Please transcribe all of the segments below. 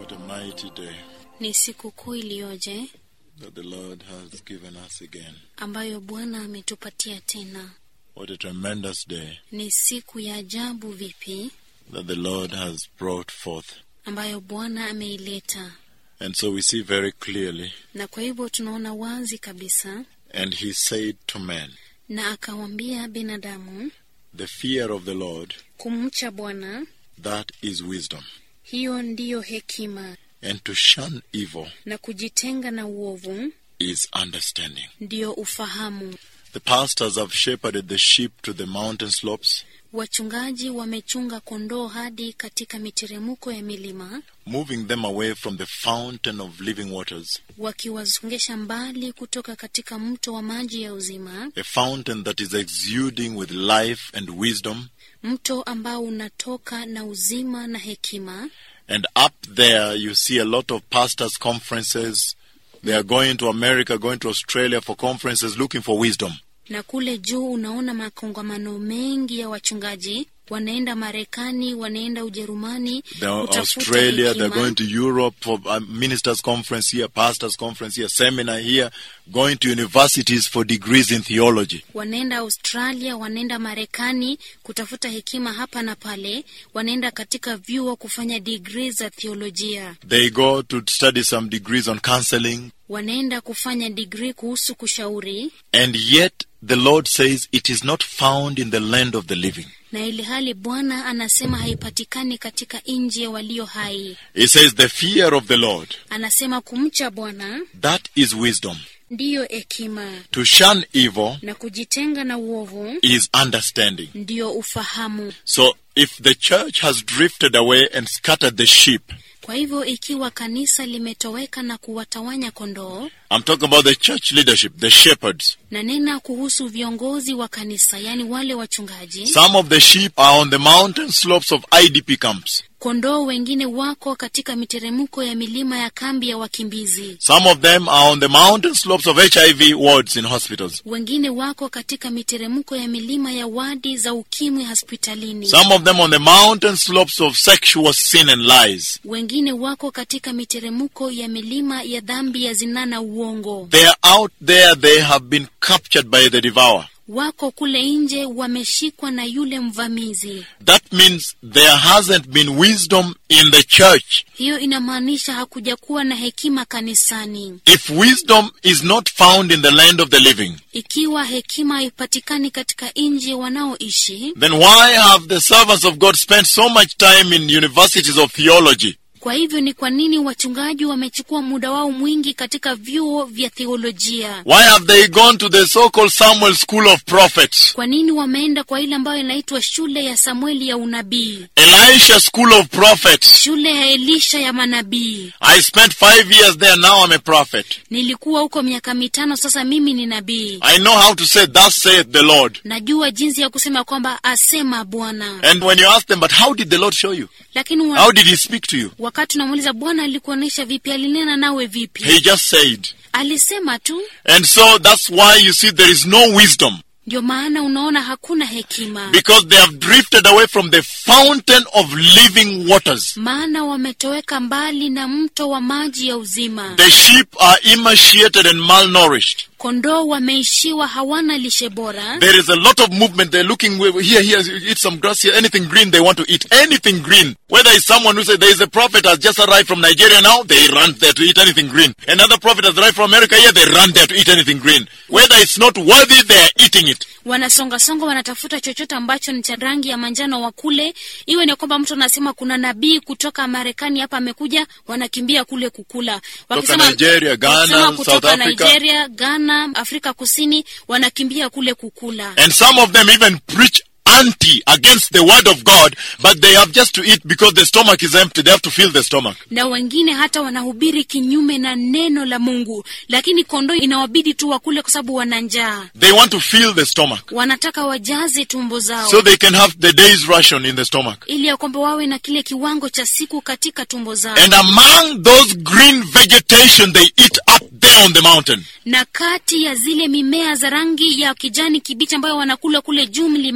What a mighty day Ni siku kuu iliyoje that the Lord has given us again. ambayo Bwana ametupatia tena. What a tremendous day Ni siku ya ajabu vipi that the Lord has brought forth. ambayo Bwana ameileta, And so we see very clearly, na kwa hivyo tunaona wazi kabisa, and he said to men, na akawaambia binadamu, The fear of the Lord, kumcha Bwana that is wisdom, hiyo ndiyo hekima, and to shun evil na kujitenga na uovu is understanding. ndiyo ufahamu. The pastors have shepherded the sheep to the mountain slopes, Wachungaji wamechunga kondoo hadi katika miteremko ya milima, moving them away from the fountain of living waters, wakiwasongesha mbali kutoka katika mto wa maji ya uzima, a fountain that is exuding with life and wisdom. mto ambao unatoka na uzima na hekima. And up there, you see a lot of pastors' conferences. They are going to America, going to Australia for conferences, looking for wisdom. Na kule juu unaona makongamano mengi ya wachungaji wanaenda Marekani, wanaenda Ujerumani They're kutafuta Australia, they're hekima. going to Europe for a ministers' conference here, pastors' conference here, seminar here, going to universities for degrees in theology. wanaenda Australia, wanaenda Marekani kutafuta hekima hapa na pale, wanaenda katika vyuo kufanya digrii za theolojia, They go to study some degrees on counseling. wanaenda kufanya digrii kuhusu kushauri, And yet, the Lord says it is not found in the land of the living. na ili hali Bwana anasema haipatikani katika nchi ya walio hai. He says the fear of the Lord, Anasema kumcha Bwana that is wisdom. ndiyo hekima, To shun evil na kujitenga na uovu is understanding. ndiyo ufahamu. So if the church has drifted away and scattered the sheep, Kwa hivyo ikiwa kanisa limetoweka na kuwatawanya kondoo, I'm talking about the church leadership, the shepherds. na nena kuhusu viongozi wa kanisa, yaani wale wachungaji, Some of the sheep are on the mountain slopes of IDP camps. kondoo wengine wako katika miteremko ya milima ya kambi ya wakimbizi, Some of them are on the mountain slopes of HIV wards in hospitals. wengine wako katika miteremko ya milima ya wadi za ukimwi hospitalini, Some of them on the mountain slopes of sexual sin and lies. wengine wako katika miteremko ya milima ya dhambi ya zinaa na uongo, They are out there, they have been captured by the devourer. wako kule nje wameshikwa na yule mvamizi. That means there hasn't been wisdom in the church. Hiyo inamaanisha hakuja kuwa na hekima kanisani. If wisdom is not found in the land of the living, Ikiwa hekima haipatikani katika nchi wanaoishi, then why have the servants of God spent so much time in universities of theology? kwa hivyo ni kwa nini wachungaji wamechukua muda wao mwingi katika vyuo vya theolojia? Why have they gone to the so-called Samuel School of Prophets, Kwa nini wameenda kwa ile ambayo inaitwa shule ya Samueli ya unabii, Elisha School of Prophets? shule ya Elisha ya manabii? I spent five years there, now I'm a prophet. Nilikuwa huko miaka mitano, sasa mimi ni nabii. I know how to say, thus saith the Lord. Najua jinsi ya kusema kwamba asema Bwana, And when you ask them, but how did the Lord show you? lakini wa, How did he speak to you? wakati unamuuliza Bwana alikuonyesha vipi, alinena nawe vipi? He just said. Alisema tu. And so that's why you see there is no wisdom. Ndio maana unaona hakuna hekima, Because they have drifted away from the fountain of living waters. maana wametoweka mbali na mto wa maji ya uzima. The sheep are emaciated and malnourished. Kondoo wameishiwa, hawana lishe bora. There is a lot of movement. They're looking where- here, here, eat some grass here, anything green they want to eat, anything green. Whether it's someone who says there is a prophet has just arrived from Nigeria now, they run there to eat anything green. Another prophet has arrived from America here, they run there to eat anything green. Whether it's not worthy, they are eating it. Wanasongasonga, wanatafuta chochote ambacho ni cha rangi ya manjano wa kule, iwe ni kwamba mtu anasema kuna nabii kutoka Marekani hapa amekuja, wanakimbia kule kukula. Nigeria, Ghana, wakisema South kutoka Africa. Nigeria, Ghana, Afrika Kusini, wanakimbia kule kukula. And some of them even preach anti against the word of God, but they have just to eat because the stomach is empty. They have to fill the stomach. na wengine hata wanahubiri kinyume na neno la Mungu, lakini kondoo inawabidi tu wakule kwa sababu wana njaa, They want to fill the stomach wanataka wajaze tumbo zao so they can have the day's ration in the stomach. ili ya kwamba wawe na kile kiwango cha siku katika tumbo zao. And among those green vegetation they eat up there on the mountain, Na kati ya zile mimea za rangi ya kijani kibichi ambayo wanakula kule juu mlimani,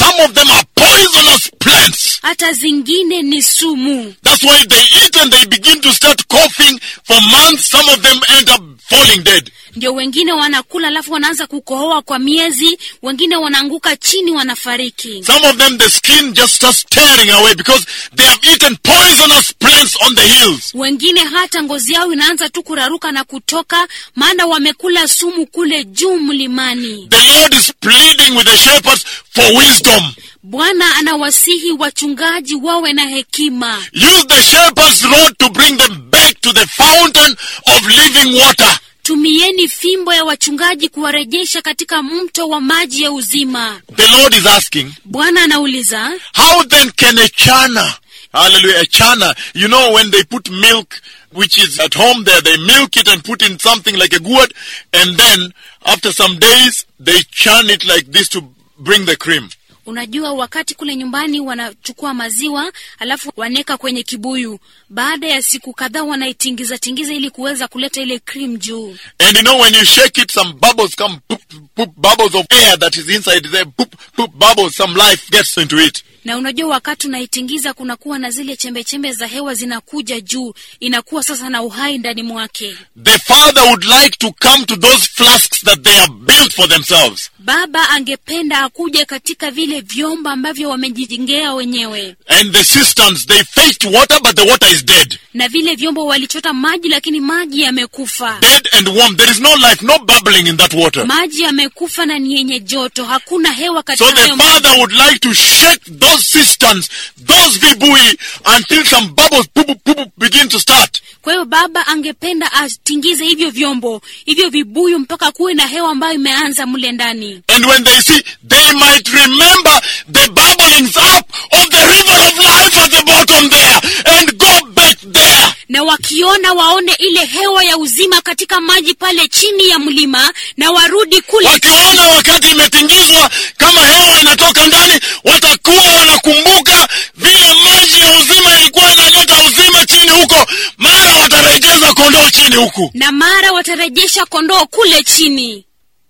some of them are poisonous plants. hata zingine ni sumu That's why they eat and they begin to start coughing for months. Some of them end up falling dead. ndio wengine wanakula alafu wanaanza kukohoa kwa miezi wengine wanaanguka chini wanafariki Some of them, the skin just starts tearing away because they have eaten poisonous plants on the hills. wengine hata ngozi yao inaanza tu kuraruka na kutoka maana wamekula sumu kule juu mlimani The Lord is pleading with the shepherds for wisdom. bwana anawasihi wachungaji wawe na hekima Use the shepherd's rod to bring them back to the fountain of living water. tumieni fimbo ya wachungaji kuwarejesha katika mto wa maji ya uzima The Lord is asking, bwana anauliza how then can a chana, hallelujah, a chana, you know, when they put milk, which is at home there, they milk it and put in something like a gourd, and then after some days, they churn it like this to bring the cream. unajua wakati kule nyumbani wanachukua maziwa alafu waneka kwenye kibuyu baada ya siku kadhaa wanaitingiza tingiza ili kuweza kuleta ile cream juu And you know, when you shake it, some bubbles come, poop, poop, bubbles of air that is inside there, poop, poop, bubbles, some life gets into it. na unajua wakati unaitingiza kunakuwa na zile chembechembe za hewa zinakuja juu inakuwa sasa na uhai ndani mwake The father would like to come to those flasks that they have built for themselves. baba angependa akuje katika vile vyombo ambavyo wamejijengea wenyewe And the cisterns, they fetch water, but the water is dead. na vile vyombo walichota maji lakini maji yamekufa Dead and warm. There is no life, no bubbling in that water. maji yamekufa na ni yenye joto hakuna hewa So katika the hayo maji. father would like to shake those cisterns, those vibui, until some bubbles poop, poop, poop, begin to start. kwa hiyo baba angependa atingize hivyo vyombo hivyo vibuyu mpaka kuwe na hewa ambayo imeanza mle ndani And when they see, they might remember the bubblings up of the river of life at the bottom there and go back there. na wakiona waone ile hewa ya uzima katika maji pale chini ya mlima na warudi kule Wakiona wakati imetingizwa kama hewa inatoka ndani, watakuwa wanakumbuka vile maji ya uzima ilikuwa inaleta uzima chini huko, mara watarejeza kondoo chini huku. na mara watarejesha kondoo kule chini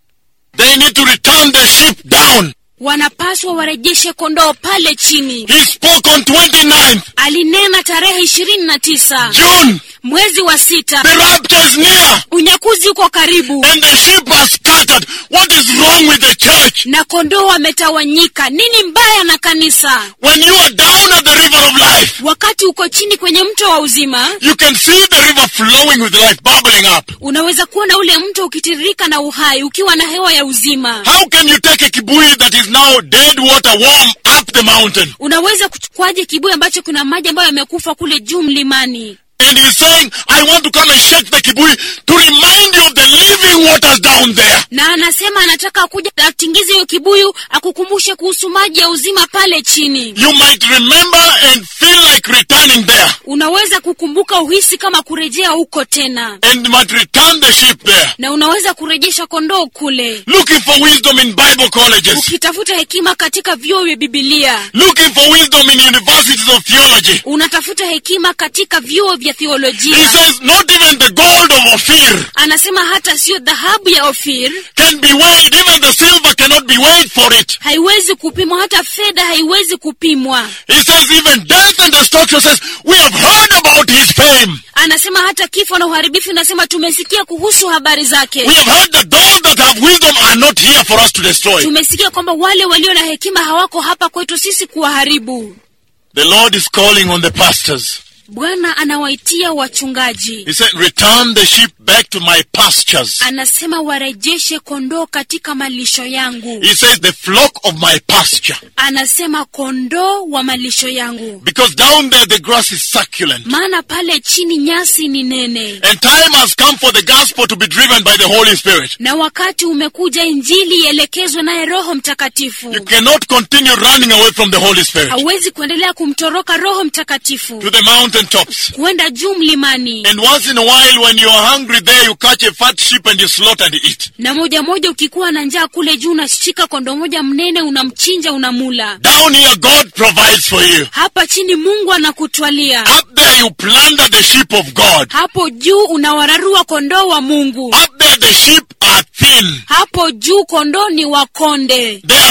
They need to return the sheep down. wanapaswa warejeshe kondoo pale chini He spoke on 29th alinena tarehe ishirini na tisa June. mwezi wa sita The rapture is near unyakuzi uko karibu and the sheep are scattered. What is wrong with the church? na kondoo wametawanyika nini mbaya na kanisa When you are down at the river of life, wakati uko chini kwenye mto wa uzima you can see the river flowing with life, bubbling up. unaweza kuona ule mto ukitiririka na uhai ukiwa na hewa ya uzima How can you take a kibui that is now dead water warm up the mountain? unaweza kuchukuaje kibuyu ambacho kuna maji ambayo yamekufa kule juu mlimani And he's saying, I want to come and shake the kibui to remind you of the living waters down there. na anasema anataka kuja atingize hiyo kibuyu akukumbushe kuhusu maji ya uzima pale chini You might remember and feel like returning there unaweza kukumbuka uhisi kama kurejea huko tena and might return the sheep there. na unaweza kurejesha kondoo kule Looking for wisdom in Bible colleges. ukitafuta hekima katika vyuo vya bibilia Looking for wisdom in universities of theology. unatafuta hekima katika vyuo vya He theolojia says, not even the gold of Ophir anasema hata siyo dhahabu ya ofir can be weighed. Even the silver cannot be weighed for it. haiwezi kupimwa hata fedha haiwezi kupimwa He says, even death and destruction says, we have heard about his fame. anasema hata kifo na uharibifu inasema tumesikia kuhusu habari zake We have heard that those that have wisdom are not here for us to destroy. tumesikia kwamba wale walio na hekima hawako hapa kwetu sisi kuwaharibu The Lord is calling on the pastors. bwana anawaitia wachungaji He said, return the sheep back to my pastures. anasema warejeshe kondoo katika malisho yangu He says, the flock of my pasture. anasema kondoo wa malisho yangu Because down there the grass is succulent. maana pale chini nyasi ni nene And time has come for the gospel to be driven by the Holy Spirit. na wakati umekuja injili ielekezwe naye roho You mtakatifu cannot continue running away from the Holy Spirit hauwezi kuendelea kumtoroka roho mtakatifu to the mountain tops. kuenda juu mlimani And once in a while, when you are hungry there, you catch a fat sheep and you slaughter and eat. na moja moja ukikuwa na njaa kule juu unashika kondoo moja mnene unamchinja unamula Down here, God provides for you. hapa chini mungu anakutwalia Up there, you plunder the sheep of God. hapo juu unawararua kondoo wa mungu Up there, the sheep are thin. hapo juu kondoo ni wakonde They are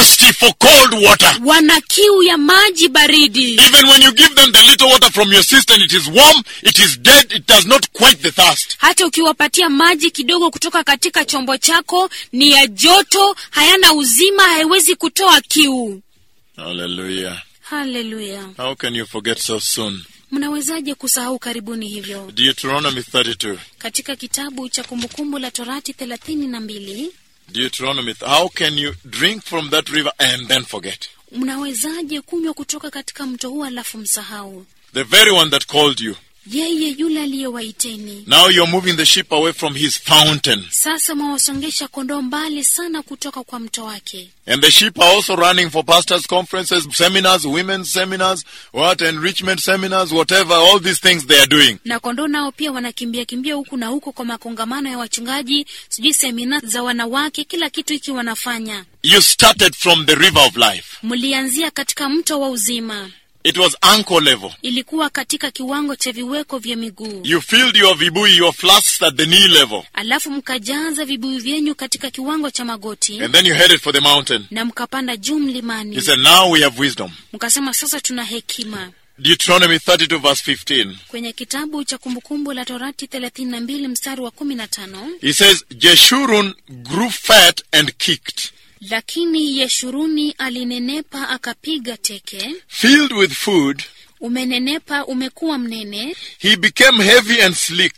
thirsty for cold water. wana kiu ya maji baridi Even when you give them the little water from your cistern, it is warm, it is dead, it does not quench the thirst. hata ukiwapatia maji kidogo kutoka katika chombo chako ni ya joto hayana uzima haiwezi kutoa kiu Hallelujah. haleluya How can you forget so soon? mnawezaje kusahau karibuni hivyo Deuteronomy 32. katika kitabu cha kumbukumbu la torati thelathini na mbili Deuteronomy. How can you drink from that river and then forget? mnawezaje kunywa kutoka katika mto huu alafu msahau The very one that called you. yeye yule aliyewaiteni Now you're moving the sheep away from his fountain. sasa mwawasongesha kondoo mbali sana kutoka kwa mto wake And the sheep are also running for pastors' conferences, seminars, women's seminars, what, enrichment seminars, whatever, all these things they are doing. na kondoo nao pia wanakimbia kimbia huku na huko kwa makongamano ya wachungaji sijui semina za wanawake kila kitu hiki wanafanya You started from the river of life. mlianzia katika mto wa uzima It was ankle level. ilikuwa katika kiwango cha viweko vya miguu You filled your vibui, your flasks at the knee level. alafu mkajaza vibuyu vyenyu katika kiwango cha magoti And then you headed for the mountain. na mkapanda juu mlimani He said, now we have wisdom. mkasema sasa tuna hekima Deuteronomy 32 verse 15. kwenye kitabu cha kumbukumbu la torati 32 mstari wa 15 He says, Jeshurun grew fat and kicked, lakini yeshuruni alinenepa akapiga teke filled with food. umenenepa umekuwa mnene He became heavy and sleek.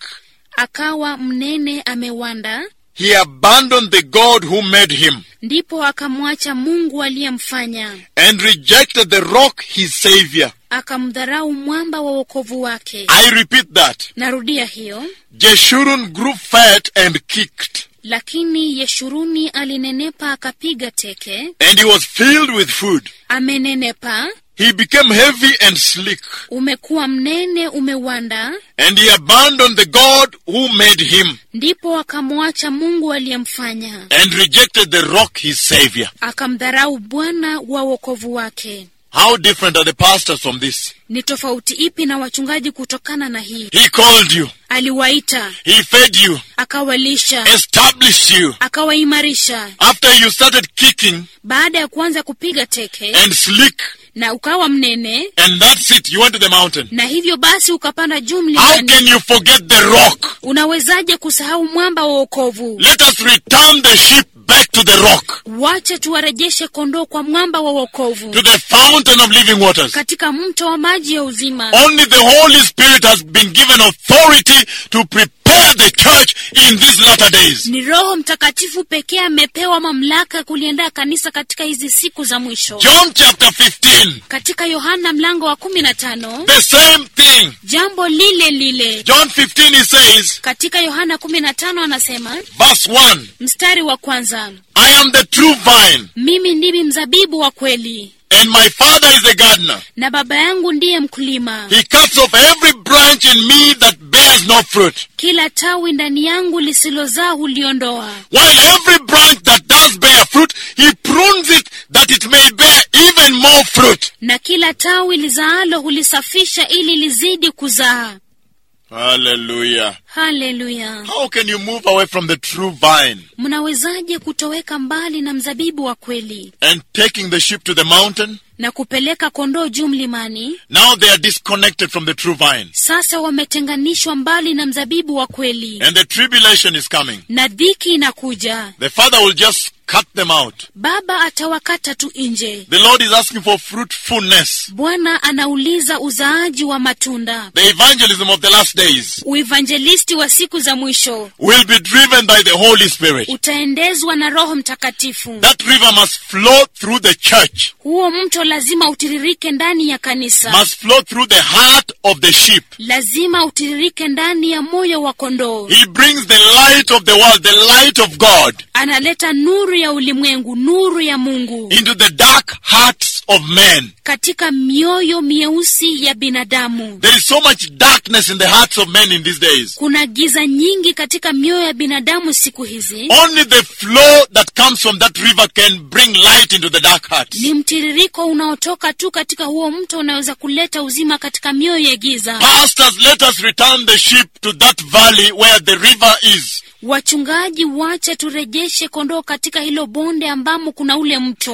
akawa mnene amewanda He abandoned the God who made him ndipo akamwacha mungu aliyemfanya and rejected the rock, his savior. akamdharau mwamba wa wokovu wake I repeat that. narudia hiyo Jeshurun grew fat and kicked, lakini yeshuruni alinenepa akapiga teke and he was filled with food. amenenepa He became heavy and sleek, umekuwa mnene umewanda and he abandoned the God who made him ndipo akamwacha mungu aliyemfanya and rejected the rock, his savior. akamdharau bwana wa wokovu wake How different are the pastors from this? ni tofauti ipi na wachungaji kutokana na hii He called you, aliwaita he fed you, akawalisha established you. akawaimarisha After you started kicking baada ya kuanza kupiga teke and sleek, na ukawa mnene and that's it, you went to the mountain. na hivyo basi ukapanda juu How mlimani can you forget the rock? unawezaje kusahau mwamba wa wokovu Let us return the sheep back to the rock, wache tuwarejeshe kondoo kwa mwamba wa wokovu to the fountain of living waters. katika mto wa maji ya uzima Only the Holy Spirit has been given authority to prepare the church in these latter days. ni roho mtakatifu pekee amepewa mamlaka ya kuliandaa kanisa katika hizi siku za mwisho John chapter 15, katika yohana mlango wa kumi na tano the same thing. jambo lile lile John 15, he says, katika yohana kumi na tano anasema verse 1 mstari wa kwanza I am the true vine, mimi ndimi mzabibu wa kweli and my Father is the gardener. na baba yangu ndiye mkulima He cuts off every branch in me that bears no fruit, kila tawi ndani yangu lisilozaa huliondoa while every branch that does bear fruit, he prunes it that it may bear even more fruit. na kila tawi lizaalo hulisafisha ili lizidi kuzaa Hallelujah. haleluya How can you move away from the true vine mnawezaje kutoweka mbali na mzabibu wa kweli and taking the sheep to the mountain? na kupeleka kondoo juu mlimani Now they are disconnected from the true vine, sasa wametenganishwa mbali na mzabibu wa kweli and the tribulation is coming. na dhiki inakuja The Father will just cut them out. baba atawakata tu nje The Lord is asking for fruitfulness. bwana anauliza uzaaji wa matunda The evangelism of the last days uivanjelisti wa siku za mwisho will be driven by the Holy Spirit. utaendezwa na roho mtakatifu That river must flow through the church, huo mto lazima utiririke ndani ya kanisa must flow through the heart of the sheep. lazima utiririke ndani ya moyo wa kondoo He brings the light of the world, the light of God, analeta nuru ya ulimwengu nuru ya mungu into the dark hearts of men. katika mioyo mieusi ya binadamu There is so much darkness in the hearts of men in these days. kuna giza nyingi katika mioyo ya binadamu siku hizi Only the flow that comes from that river can bring light into the dark hearts. ni mtiririko unaotoka tu katika huo mto unaweza kuleta uzima katika mioyo ya giza Pastors, let us return the sheep to that valley where the river is. wachungaji wache turejeshe kondoo katika hilo bonde ambamo kuna ule mto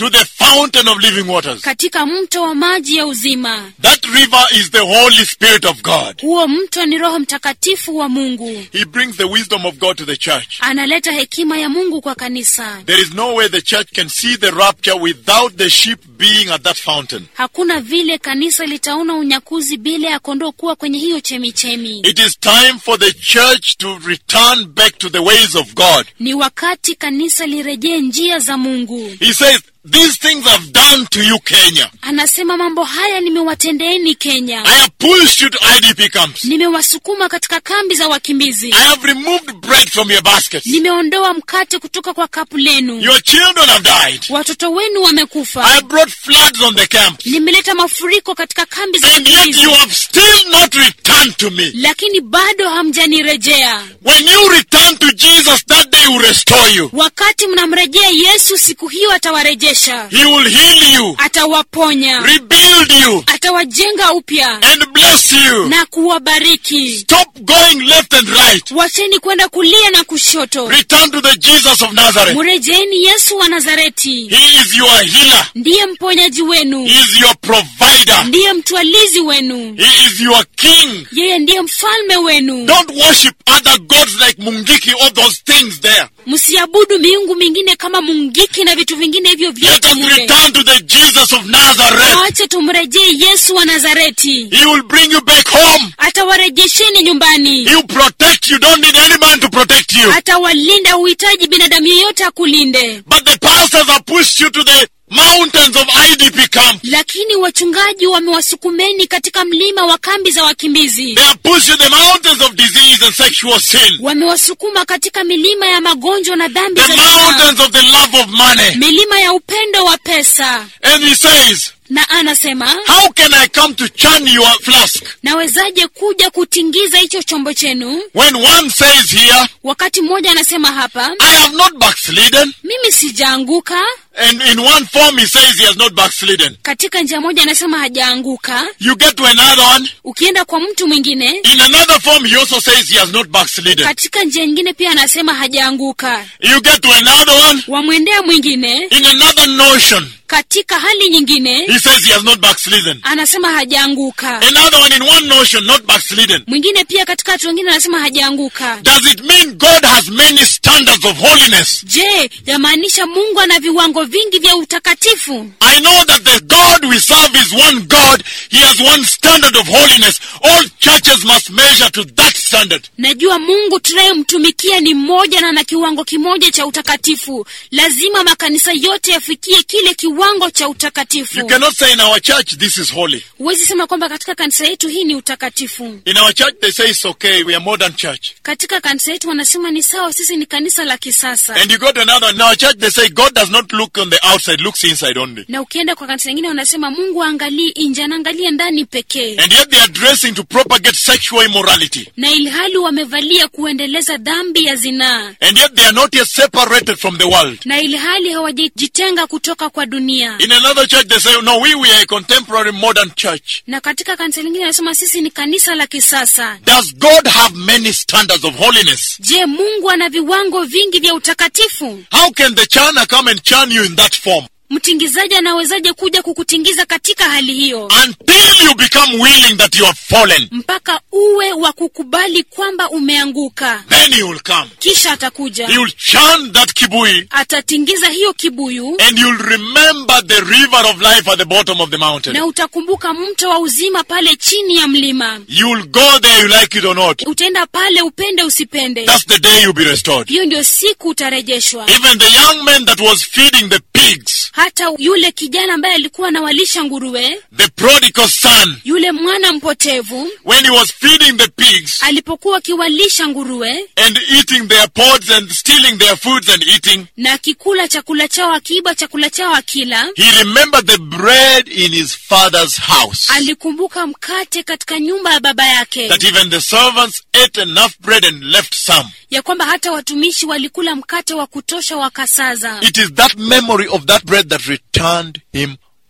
to the fountain of living waters. katika mto wa maji ya uzima That river is the Holy Spirit of God. huo mto ni roho mtakatifu wa mungu He brings the wisdom of God to the church. analeta hekima ya mungu kwa kanisa There is no way the church can see the rapture without the sheep being at that fountain. hakuna vile kanisa litaona unyakuzi bila ya kondoo kuwa kwenye hiyo chemichemi It is time for the church to return back to the ways of God. ni wakati kanisa lirejee njia za mungu He says, These things I've done to you, Kenya. anasema mambo haya nimewatendeeni kenya I have pushed you to IDP camps. nimewasukuma katika kambi za wakimbizi I have removed bread from your baskets. nimeondoa mkate kutoka kwa kapu lenu Your children have died. watoto wenu I wamekufa have brought floods on the camp. nimeleta mafuriko katika kambi za And yet wakimbizi you have still not returned to me. lakini bado hamjanirejea When you return to Jesus, that day will restore you. wakati mnamrejea yesu siku hiyo atawarejesha He will heal you, atawaponya rebuild you, atawajenga upya and bless you. na kuwabariki Stop going left and right. wacheni kwenda kulia na kushoto Return to the Jesus of Nazareth. mrejeeni yesu wa nazareti He is your healer. ndiye mponyaji wenu He is your provider. ndiye mtwalizi wenu He is your king. yeye ndiye mfalme wenu Don't worship other gods like Mungiki, all those things there. msiabudu miungu mingine kama mungiki na vitu vingine hivyo Let vyote us mule return to the Jesus of Nazareth. wache tumrejee yesu wa nazareti He will bring you back home. atawarejesheni nyumbani He will protect you. Don't need any man to protect you. atawalinda uhitaji binadamu yeyote akulinde But the pastors have pushed you to the mountains of IDP camp. lakini wachungaji wamewasukumeni katika mlima wa kambi za wakimbizi They have pushed you to the mountains of disease and sexual sin. wamewasukuma katika milima ya magonjwa na dhambi The za zinaa mountains of the love of money. milima ya upendo wa pesa And he says, na anasema How can I come to churn your flask? nawezaje kuja kutingiza hicho chombo chenu When one says here, wakati mmoja anasema hapa I have not backslidden. mimi sijaanguka And in one form he says he has not backslidden. katika njia moja anasema hajaanguka You get to another one. ukienda kwa mtu mwingine In another form he also says he has not backslidden. katika njia nyingine pia anasema hajaanguka You get to another one. wamwendea mwingine In another notion katika hali nyingine he says he has not backslidden. anasema hajaanguka Another one in one notion, not backslidden. mwingine pia katika watu wengine anasema hajaanguka Does it mean God has many standards of holiness? je yamaanisha mungu ana viwango vingi vya utakatifu I know that the God we serve is one God. He has one standard of holiness. All churches must measure to that standard. najua mungu tunayemtumikia ni mmoja na na kiwango kimoja cha utakatifu lazima makanisa yote yafikie kile kiwango cha You utakatifu cannot say in our church this is holy. huwezi sema kwamba katika kanisa yetu hii ni utakatifu In our church they say it's okay. We are modern church. katika kanisa yetu wanasema ni sawa sisi ni kanisa la kisasa And you go to another. In our church they say God does not look on the outside, looks inside only. na ukienda kwa kanisa lingine wanasema mungu aangalii nje anaangalia ndani pekee And yet they are dressing to propagate sexual immorality. na ilhali wamevalia kuendeleza dhambi ya zinaa And yet they are not yet separated from the world. na ilhali hawajajitenga kutoka kwa dunia In another church they say, no, we, we are a contemporary modern church. na katika kanisa lingine wanasema sisi ni kanisa la kisasa Does God have many standards of holiness? je mungu ana viwango vingi vya utakatifu How can the chana come and churn you in that form? mtingizaji anawezaje kuja kukutingiza katika hali hiyo Until you become willing that you have fallen, mpaka uwe wa kukubali kwamba umeanguka then he will come. kisha atakuja He will churn that kibui atatingiza hiyo kibuyu and you'll remember the river of life at the bottom of the mountain. na utakumbuka mto wa uzima pale chini ya mlima You'll go there, you like it or not. utaenda pale upende usipende That's the day you'll be restored. hiyo ndio siku utarejeshwa Even the young man that was feeding the pigs, hata yule kijana ambaye alikuwa anawalisha nguruwe the prodigal son, yule mwana mpotevu when he was feeding the pigs alipokuwa akiwalisha nguruwe and eating their pods and stealing their foods and eating, na akikula chakula chao akiiba chakula chao akila he remembered the bread in his father's house. alikumbuka mkate katika nyumba ya baba yake That even the servants ate enough bread and left some. ya kwamba hata watumishi walikula mkate wa kutosha wakasaza It is that memory of that bread that returned him home.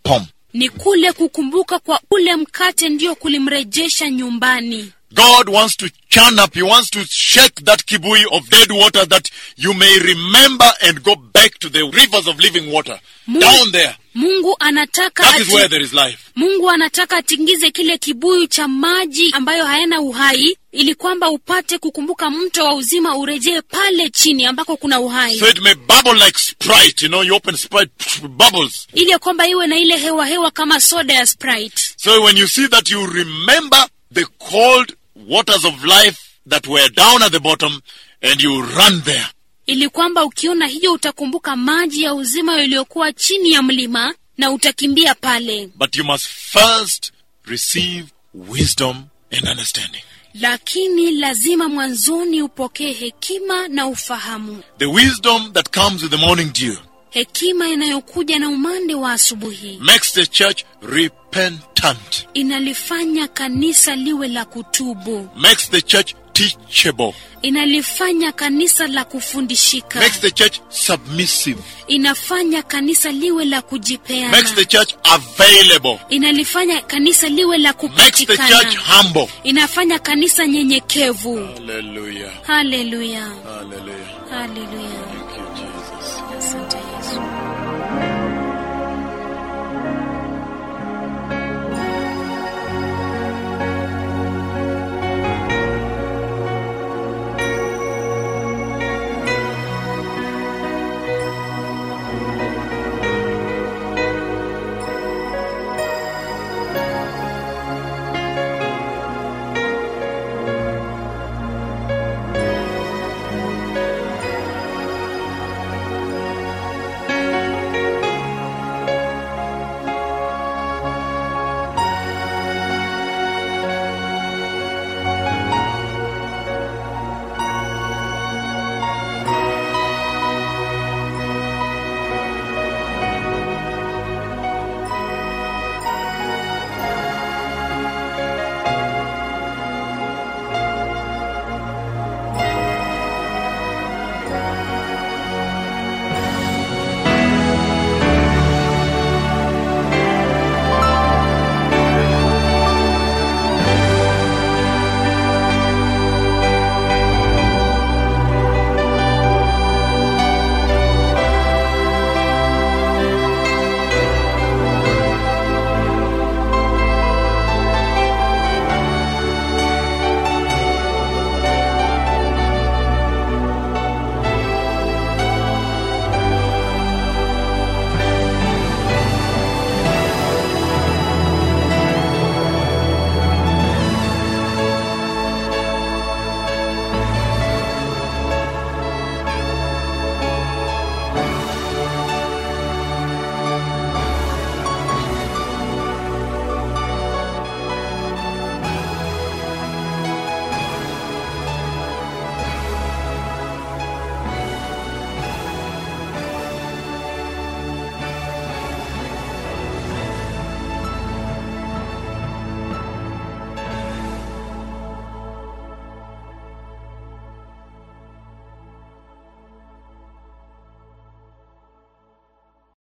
ni kule kukumbuka kwa ule mkate ndio kulimrejesha nyumbani God wants to churn up, He wants to shake that kibui of dead water that you may remember and go back to the rivers of living water. Mungu- Down there. mungu anataka That is ati- where there is life. mungu anataka atingize kile kibuyu cha maji ambayo hayana uhai ili kwamba upate kukumbuka mto wa uzima urejee pale chini ambako kuna uhai So it may bubble like Sprite. You know, you open Sprite, pff, bubbles. ili ya kwamba iwe na ile hewa hewa kama soda ya sprite So when you see that, you remember the cold waters of life that were down at the bottom and you run there. ili kwamba ukiona hiyo utakumbuka maji ya uzima yaliyokuwa chini ya mlima na utakimbia pale But you must first receive wisdom and understanding. lakini lazima mwanzoni upokee hekima na ufahamu The wisdom that comes with the morning dew hekima inayokuja na umande wa asubuhi makes the church repentant, inalifanya kanisa liwe la kutubu makes the church teachable, inalifanya kanisa la kufundishika makes the church submissive, inafanya kanisa liwe la makes the kujipeana church available, inalifanya kanisa liwe la makes the church kupatikana humble. inafanya kanisa nyenyekevu Hallelujah. haleluya Hallelujah. haleluya